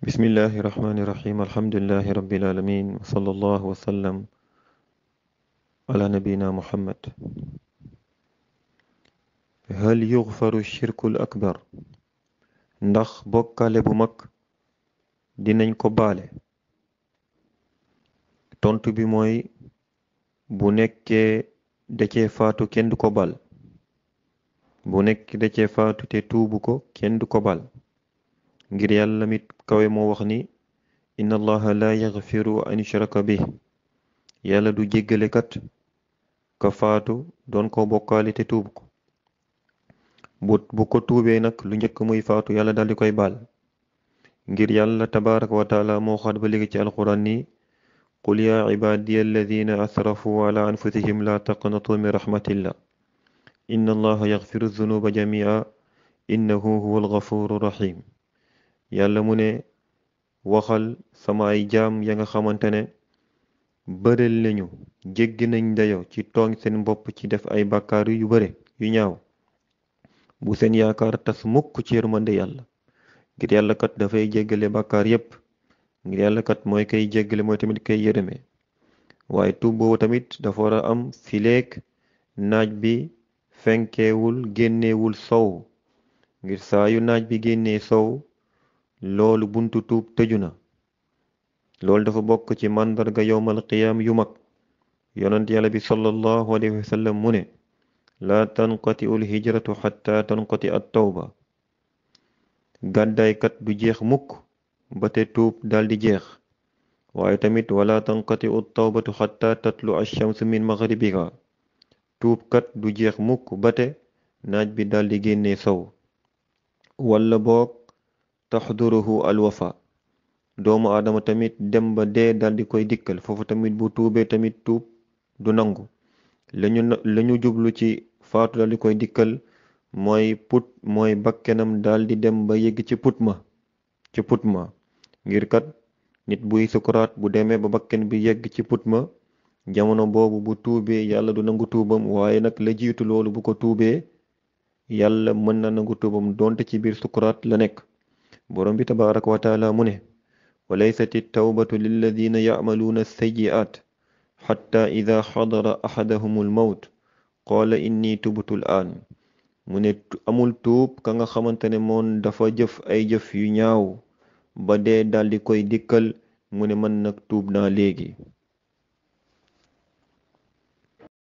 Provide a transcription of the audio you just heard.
بسم الله الرحمن الرحيم الحمد لله رب العالمين وصلى الله وسلم على نبينا محمد هل يغفر الشرك الأكبر ndax bokkaale bu mag dinañ ko baale tontu bi mooy bu nekkee da cee faatu kenn du ko bal bu nekk da cee faatu te tuubu ko kenn du ko bal ngir yàlla mit kawe moo wax ni inna allaha la yaxfiru an yushraka bih yàlla du jéggale kat ka faatu doon ko bokkaale te tuubu ko bu bu ko tuubee nag lu njëkk muy faatu yàlla daldi koy baal ngir yàlla tabaraka wa taala moo xaat ba léegi ci alquran ni qul yaa cibaadiya alladina asrafu ala anfusihim la taqnatu min rahmatillah inna allaha yaxfiru zunuba jamia innahu huwa algafuru rahim yàlla mu ne waxal sama ay jaam ya nga xamante ne bëreel lañu jéggi nañ dayo ci tooñ seen bopp ci def ay bàkkaar yu bare yu ñaaw bu seen yaakaar tas mukk ci yërmande yàlla ngir yàlla kat dafay jéggale bàkkaar yépp ngir yàlla kat mooy kay jéggale mooy tamit kay yërëme waaye tuub boobu tamit dafa war a am fileek naaj bi fenkeewul génneewul sow ngir saa yu naaj bi génnee sow loolu buntu tuub tëju na loolu dafa bokk ci màndarga yowmal qiyaam yu mag yonent yàlla bi sallallahu alayhi wa sallam mu ne laa tanqati ul hijratu xatta tanqati at tawba gàddaaykat du jeex mukk ba te tuub daldi jeex waaye tamit wala tanqati ut tawbatu xatta tatlu ash-shamsu min maghribiha tuubkat du jeex mukk ba te naaj bi daldi génnee sow walla boog taxduruhu alwafa doomu aadama tamit dem ba dee daldi koy dikkal foofu tamit bu tuubee tamit tuub du nangu lañu lañu jublu ci faatu daldi koy dikkal mooy put mooy bakkenam daldi dem ba yegg ci put ma ci put ma ngir kat nit buy sukuraat bu demee ba bakken bi yegg ci put ma jamono boobu bu tuubee yàlla du nangu tuubam waaye nag la jiitu loolu bu ko tuubee yàlla mën na nangu tuubam donte ci biir sukuraat la nekk borom bi tabaraka wa taala mu ne wa laysati tawbatu lilladina yacmaluuna sayyi'aat xatta ida xadara axadahum almawt qaala inni tubtu l aan mu ne amul tuub ka nga xamante ne moom dafa jëf ay jëf yu ñaaw ba dee daldi koy dikkal mu ne man nag tuub naa léegi